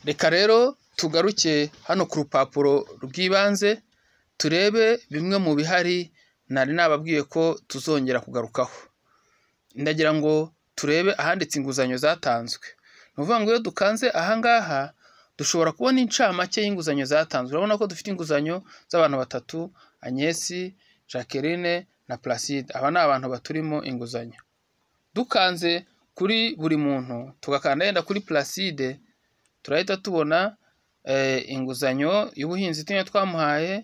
Reka rero tugaruke hano ku rupapuro rw'ibanze turebe bimwe mu bihari nari nababwiye ko tuzongera kugarukaho. Ndagira ngo turebe ahanditse inguzanyo zatanzwe. Ni ukuvuga ngo iyo dukanze aha ngaha dushobora kubona incamake y'inguzanyo zatanzwe. Urabona ko dufite inguzanyo z'abantu batatu Agnesi, Jacqueline na Placide. Aba ni abantu baturimo inguzanyo. Dukanze kuri buri muntu tugakanda yenda kuri Placide turahita tubona inguzanyo y'ubuhinzi itinya twamuhaye,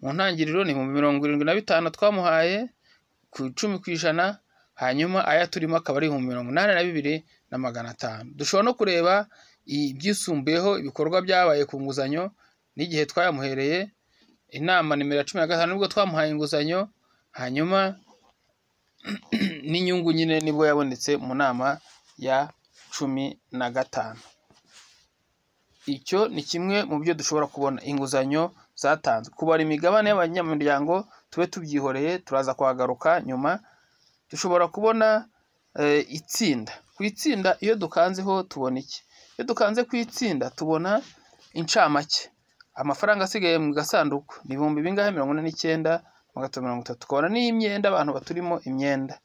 mu ntangiriro ni ibihumbi mirongo irindwi na bitanu twamuhaye ku icumi ku ijana, hanyuma aya turimo akaba ari ibihumbi mirongo inani na bibiri na magana atanu. Dushobora no kureba ibyisumbuyeho ibikorwa byabaye ku nguzanyo n'igihe twayamuhereye, inama nimero ya cumi na gatanu nibwo twamuhaye inguzanyo, hanyuma n'inyungu nyine nibwo yabonetse mu nama ya cumi na gatanu. Icyo ni kimwe mu byo dushobora kubona inguzanyo zatanzwe. Kubara imigabane y'abanyamuryango tube tubyihoreye turaza kuhagaruka nyuma, dushobora kubona itsinda. Ku itsinda iyo dukanzeho tubona iki? Iyo dukanze ku itsinda tubona incamake. Amafaranga asigaye mu gasanduku ni ibihumbi bingahe? Mirongo ine n'icyenda magana atanu mirongo itatu. Tukabona n'iy'imyenda abantu baturimo imyenda.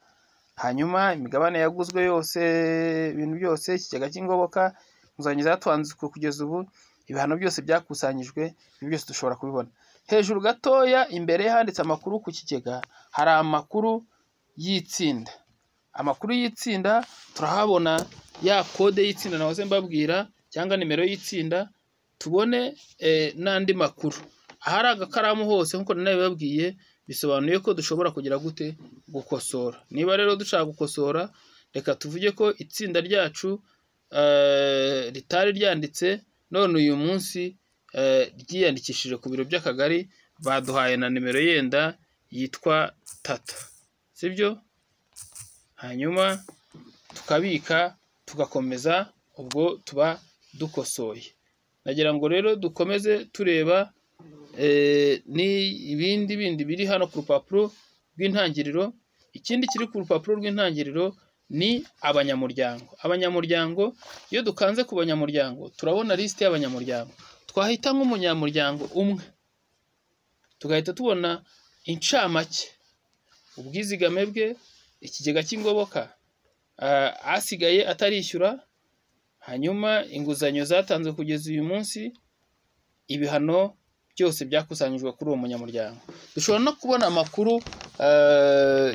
Hanyuma imigabane yaguzwe yose, ibintu byose, ikigega cy'ingoboka, inguzanyo zatanzwe kugeza ubu, ibihano byose byakusanyijwe, ibi byose dushobora kubibona. Hejuru gatoya imbere handitse amakuru ku kigega, hari amakuru y'itsinda. Amakuru y'itsinda turahabona ya kode y'itsinda nahoze mbabwira cyangwa nimero y'itsinda, tubone n'andi makuru. Ahari agakaramu hose nk'uko nari nabibabwiye, bisobanuye ko dushobora kugira gute? Gukosora. Niba rero dushaka gukosora, reka tuvuge ko itsinda ryacu ritari ryanditse, none uyu munsi ryiyandikishije ku biro by'akagari, baduhaye na nimero yenda yitwa Tata, si byo? Hanyuma tukabika, tugakomeza, ubwo tuba dukosoye. Ndagira ngo rero dukomeze tureba n'ibindi bindi biri hano ku rupapuro rw'intangiriro, ikindi kiri ku rupapuro rw'intangiriro ni abanyamuryango. Abanyamuryango iyo dukanze ku banyamuryango turabona lisite y'abanyamuryango. Twahita nk'umunyamuryango umwe, tugahita tubona incamake, ubwizigame bwe, ikigega cy'ingoboka, asigaye atarishyura, hanyuma inguzanyo zatanzwe kugeza uyu munsi, ibihano byose byakusanyijwe kuri uwo munyamuryango. Dushobora no kubona amakuru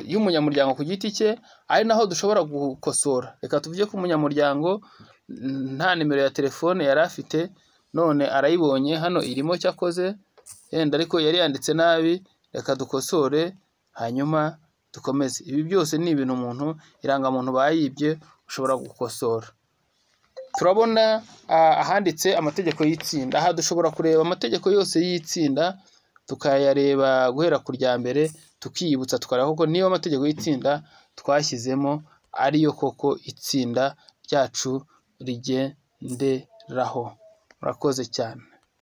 y'umunyamuryango ku giti cye, ari naho dushobora gukosora. Reka tuvuge ko umunyamuryango nta nimero ya telefone yari afite, none arayibonye hano irimo icyo akoze, yenda ariko yari yanditse nabi, reka dukosore hanyuma dukomeze. Ibi byose ni ibintu umuntu, irangamuntu bayibye ushobora gukosora. Turabona ahanditse amategeko y'itsinda. Aha dushobora kureba amategeko yose y'itsinda, tukayareba guhera ku rya mbere, tukiyibutsa tukareba koko niba amategeko y'itsinda twashyizemo ari yo koko itsinda ryacu rigenderaho. Murakoze cyane.